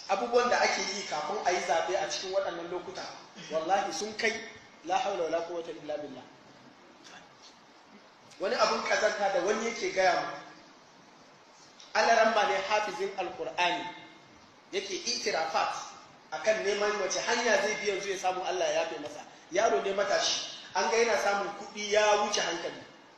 abubuwan da ake yi kafin a yi zaɓe a cikin waɗannan lokuta wallahi sun kai la haula wala quwwata illa billah wani abun kazanta da wani yake gaya mu alaramma ne hafizin alqur'ani yake itirafat akan neman wace hanya zai bi yanzu ya samu Allah ya yafe masa yaro ne matashi an ga yana samun kuɗi ya wuce hankali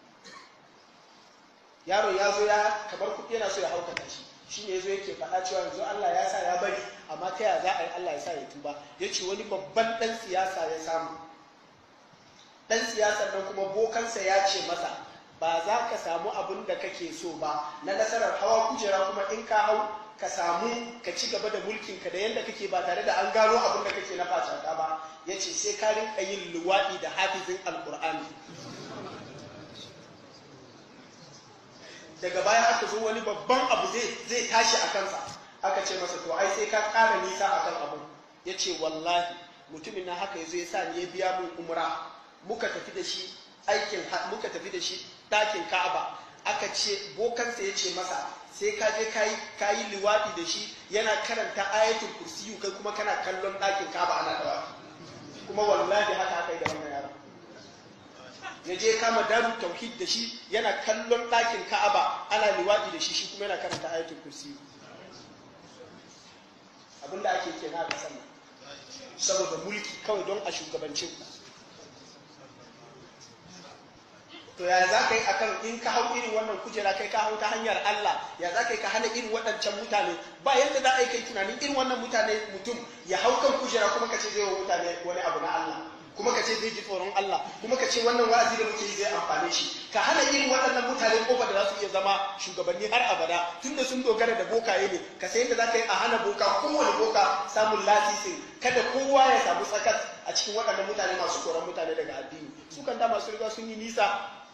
yaro ya zo ya kamar kuɗi yana so ya haukata shi shi ne zo yake faɗa cewa yanzu Allah ya sa ya bari amma ta yaya za a yi Allah ya sa ya tuba ya ce wani babban ɗan siyasa ya samu ɗan siyasar nan kuma bokansa ya ce masa ba za ka samu abin da kake so ba na nasarar hawa kujera kuma in ka hau ka samu ka ci gaba da mulkin ka da yadda kake ba tare da an gano abin da kake na facaka ba ya ce sai ka rinka yin luwaɗi da hafizin alƙur'ani daga baya aka zo wani babban abu zai tashi a kansa aka ce masa to ai sai ka ƙara nisa a kan abu ya ce wallahi mutumin na haka ya zo ya sa ni ya biya min umra muka tafi da shi aikin muka tafi da shi ɗakin ka'aba aka ce bokansa ya ce masa sai ka je ka yi liwaɗi da shi yana karanta ayatul kursiyu kai kuma kana kallon ɗakin ka'aba ana dawa kuma wallahi haka aka yi da wannan yaron ya je kama daru tauhid da shi yana kallon ɗakin ka'aba ana liwaɗi da shi shi kuma yana karanta ayatul kursiyu abinda ake kenan a ƙasar nan saboda mulki kawai don a shugabancin ku to ya za ka yi akan in ka hau irin wannan kujera kai ka hau ta hanyar Allah ya za ka yi ka hana irin waɗancan mutane ba yadda za a yi kai tunanin irin wannan mutane mutum ya hau kan kujera kuma ka ce zai wa mutane wani abu na Allah kuma ka ce zai ji tsoron Allah kuma ka ce wannan wa'azi da muke yi zai amfane shi ka hana irin waɗannan mutane kofa da za su iya zama shugabanni har abada tunda sun dogara da bokaye ne ka sai yadda za ka yi a hana boka kowane boka samun lasisin kada kowa ya samu tsakas a cikin waɗannan mutane masu koran mutane daga addini su kan da masu riga sun yi nisa